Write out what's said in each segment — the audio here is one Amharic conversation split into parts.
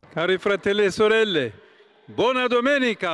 Cari fratelli e sorelle, buona domenica!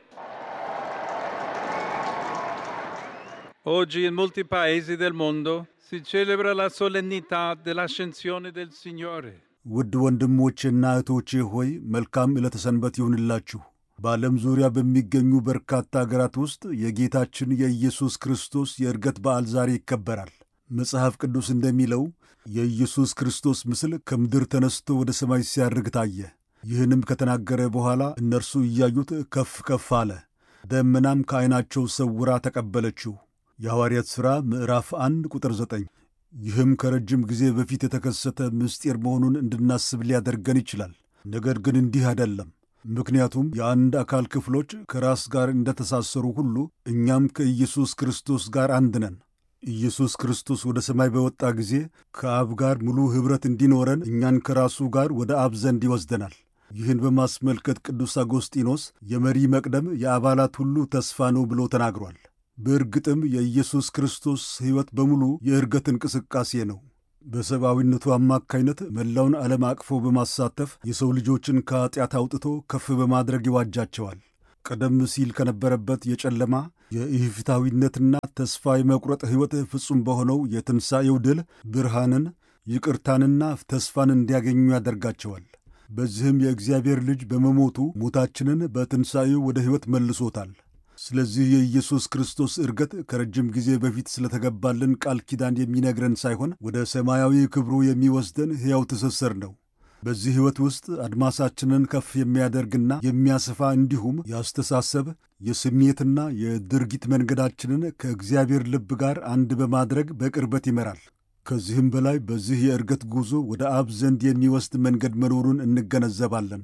Oggi in molti paesi del mondo si celebra la solennità dell'ascensione del Signore. ውድ ወንድሞቼና እህቶቼ ሆይ መልካም ዕለተ ሰንበት ይሁንላችሁ። በዓለም ዙሪያ በሚገኙ በርካታ አገራት ውስጥ የጌታችን የኢየሱስ ክርስቶስ የዕርገት በዓል ዛሬ ይከበራል። መጽሐፍ ቅዱስ እንደሚለው የኢየሱስ ክርስቶስ ምስል ከምድር ተነስቶ ወደ ሰማይ ሲያርግ ታየ። ይህንም ከተናገረ በኋላ እነርሱ እያዩት ከፍ ከፍ አለ፣ ደመናም ከዐይናቸው ሰውራ ተቀበለችው። የሐዋርያት ሥራ ምዕራፍ 1 ቁጥር 9። ይህም ከረጅም ጊዜ በፊት የተከሰተ ምስጢር መሆኑን እንድናስብ ሊያደርገን ይችላል። ነገር ግን እንዲህ አይደለም። ምክንያቱም የአንድ አካል ክፍሎች ከራስ ጋር እንደተሳሰሩ ሁሉ እኛም ከኢየሱስ ክርስቶስ ጋር አንድ ነን። ኢየሱስ ክርስቶስ ወደ ሰማይ በወጣ ጊዜ ከአብ ጋር ሙሉ ኅብረት እንዲኖረን እኛን ከራሱ ጋር ወደ አብ ዘንድ ይወስደናል። ይህን በማስመልከት ቅዱስ አጎስጢኖስ የመሪ መቅደም የአባላት ሁሉ ተስፋ ነው ብሎ ተናግሯል። በእርግጥም የኢየሱስ ክርስቶስ ሕይወት በሙሉ የዕርገት እንቅስቃሴ ነው። በሰብአዊነቱ አማካይነት መላውን ዓለም አቅፎ በማሳተፍ የሰው ልጆችን ከኀጢአት አውጥቶ ከፍ በማድረግ ይዋጃቸዋል። ቀደም ሲል ከነበረበት የጨለማ የኢፍታዊነትና ተስፋ የመቁረጥ ሕይወት ፍጹም በሆነው የትንሣኤው ድል ብርሃንን፣ ይቅርታንና ተስፋን እንዲያገኙ ያደርጋቸዋል። በዚህም የእግዚአብሔር ልጅ በመሞቱ ሞታችንን በትንሣኤው ወደ ሕይወት መልሶታል። ስለዚህ የኢየሱስ ክርስቶስ ዕርገት ከረጅም ጊዜ በፊት ስለተገባልን ቃል ኪዳን የሚነግረን ሳይሆን ወደ ሰማያዊ ክብሩ የሚወስደን ሕያው ትስስር ነው። በዚህ ሕይወት ውስጥ አድማሳችንን ከፍ የሚያደርግና የሚያሰፋ እንዲሁም የአስተሳሰብ የስሜትና የድርጊት መንገዳችንን ከእግዚአብሔር ልብ ጋር አንድ በማድረግ በቅርበት ይመራል። ከዚህም በላይ በዚህ የዕርገት ጉዞ ወደ አብ ዘንድ የሚወስድ መንገድ መኖሩን እንገነዘባለን።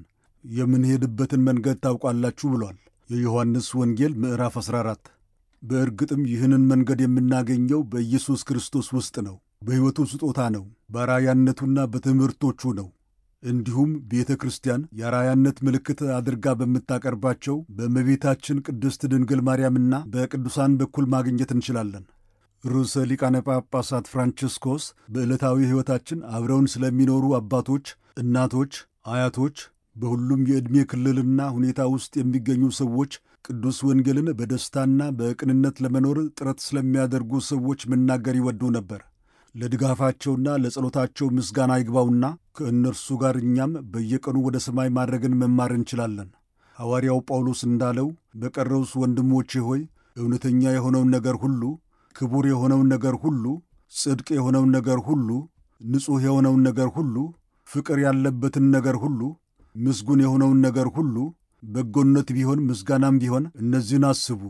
የምንሄድበትን መንገድ ታውቃላችሁ ብሏል። የዮሐንስ ወንጌል ምዕራፍ 14። በእርግጥም ይህንን መንገድ የምናገኘው በኢየሱስ ክርስቶስ ውስጥ ነው። በሕይወቱ ስጦታ ነው። በአራያነቱና በትምህርቶቹ ነው። እንዲሁም ቤተ ክርስቲያን የአራያነት ምልክት አድርጋ በምታቀርባቸው በእመቤታችን ቅድስት ድንግል ማርያምና በቅዱሳን በኩል ማግኘት እንችላለን። ርዕሰ ሊቃነ ጳጳሳት ፍራንቺስኮስ በዕለታዊ ሕይወታችን አብረውን ስለሚኖሩ አባቶች፣ እናቶች፣ አያቶች በሁሉም የዕድሜ ክልልና ሁኔታ ውስጥ የሚገኙ ሰዎች ቅዱስ ወንጌልን በደስታና በቅንነት ለመኖር ጥረት ስለሚያደርጉ ሰዎች መናገር ይወዱ ነበር። ለድጋፋቸውና ለጸሎታቸው ምስጋና ይግባውና ከእነርሱ ጋር እኛም በየቀኑ ወደ ሰማይ ማድረግን መማር እንችላለን። ሐዋርያው ጳውሎስ እንዳለው በቀረውስ ወንድሞቼ ሆይ እውነተኛ የሆነውን ነገር ሁሉ፣ ክቡር የሆነውን ነገር ሁሉ፣ ጽድቅ የሆነውን ነገር ሁሉ፣ ንጹሕ የሆነውን ነገር ሁሉ፣ ፍቅር ያለበትን ነገር ሁሉ ምስጉን የሆነውን ነገር ሁሉ በጎነት ቢሆን ምስጋናም ቢሆን እነዚህን አስቡ።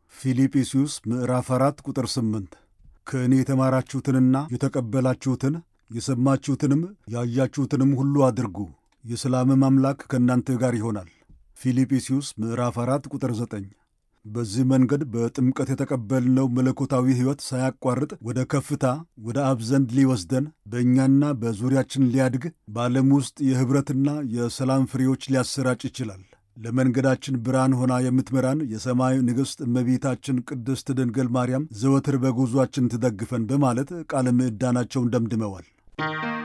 ፊልጵስዩስ ምዕራፍ አራት ቁጥር ስምንት ከእኔ የተማራችሁትንና የተቀበላችሁትን የሰማችሁትንም ያያችሁትንም ሁሉ አድርጉ፣ የሰላምም አምላክ ከእናንተ ጋር ይሆናል። ፊልጵስዩስ ምዕራፍ አራት ቁጥር ዘጠኝ በዚህ መንገድ በጥምቀት የተቀበልነው መለኮታዊ ሕይወት ሳያቋርጥ ወደ ከፍታ ወደ አብ ዘንድ ሊወስደን በእኛና በዙሪያችን ሊያድግ በዓለም ውስጥ የኅብረትና የሰላም ፍሬዎች ሊያሰራጭ ይችላል። ለመንገዳችን ብርሃን ሆና የምትመራን የሰማይ ንግሥት እመቤታችን ቅድስት ድንግል ማርያም ዘወትር በጉዞአችን ትደግፈን በማለት ቃለ ምዕዳናቸውን ደምድመዋል።